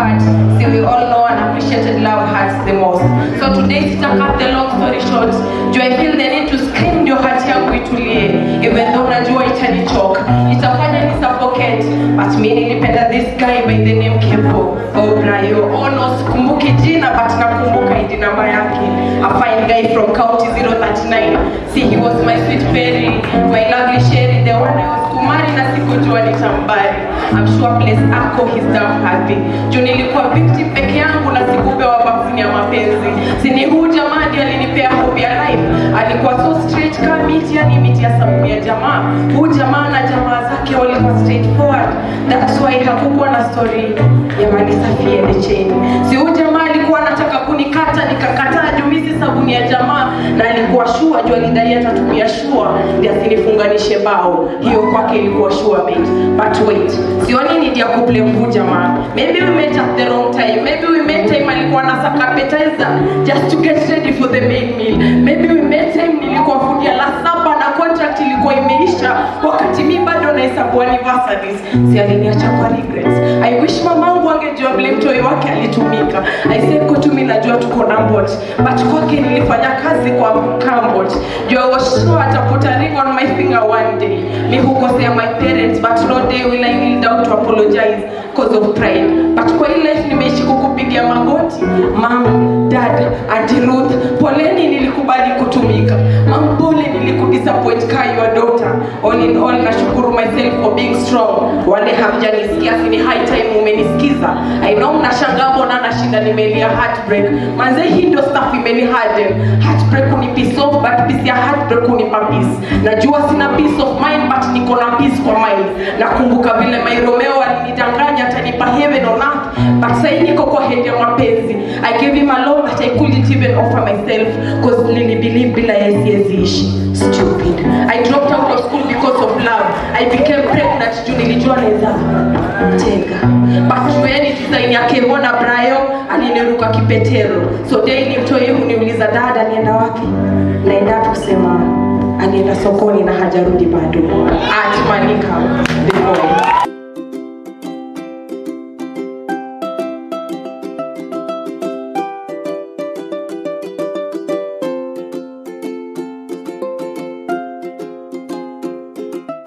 hurt. See, we all know and appreciated love hurts the most. So today, sita cut the long story short. Do I feel the need to scream ndio heart yangu itulie, even though najua itanichoka, itafanya ni suffocate. But me nilipenda this guy by the name Kevo Obrayo. Oh no, sikumbuki jina but nakumbuka ID namba yake. A fine guy from county 039. See, he was my sweet fairy, my lovely sherry, the one I was kumari na sikujua nitambari. I'm sure place ako he's damn happy. Juu nilikuwa victim peke yangu na sikupewa vaccine ya mapenzi. Sini huu jamaa ndiye alinipea hope ya life. Alikuwa so straight kama miti, yani miti ya sabuni ya jamaa. Huu jamaa na jamaa zake walikuwa straightforward. That's why hakukuwa na story ya mali safi and the chain. Si huu jamaa alikuwa anataka kunikata nikakataa juu mimi si sabuni ya jamaa na alikuwa shua juu alidai atatumia shua ndio asinifunganishe bao. Hiyo kwake ilikuwa sure mate. But wait, sioni need ya kublame huu jamaa. Maybe we met at the wrong time. Maybe we met time alikuwa anasaka appetizer just to get ready for the main meal. Maybe we met time nilikuwa fungia la saba na contract ilikuwa imeisha wakati mi bado nahesabu anniversaries. Si aliniacha kwa regrets. I wish mamangu angejua vile mtoi wake alitumika. I said kwa tu mimi najua tuko na mbot. But kwake nilifanya kazi kwa kambot. Juu I was sure ataput a ring on my finger one day. Mi hukosea my parents but no day will I kneel down to apologize cause of pride. But kwa hii life nimeishi kukupigia magoti. Mom, dad, auntie Ruth, poleni nilikubali kutumika. Mom, pole nilikudisappoint ka your daughter. All in all, nashukuru myself for being strong. Wale hamjanisikia, si ni high time umenisikiza. I know mnashangaa mbona nashinda nimelia heartbreak. Manze hii ndio stuff imeni harden. Heartbreak uni peace off, but peace ya heartbreak unipa peace. Najua sina peace of mind, but niko na peace kwa mind. Nakumbuka vile my Romeo alinidanganya atanipa heaven on earth, but sasa niko kwa head ya mapenzi. I gave him a love that I couldn't even offer myself cause nilibelieve bila yeye siwezi ishi. Stupid. I dropped out of school because of love. I became pregnant juu nilijua naweza tega. But jueni design yake mbona Brayo aliniruka kipetero. So daily mtoi huniuliza dada nienda wapi? Naenda tu kusema anienda sokoni na hajarudi bado. Atmanika the boy.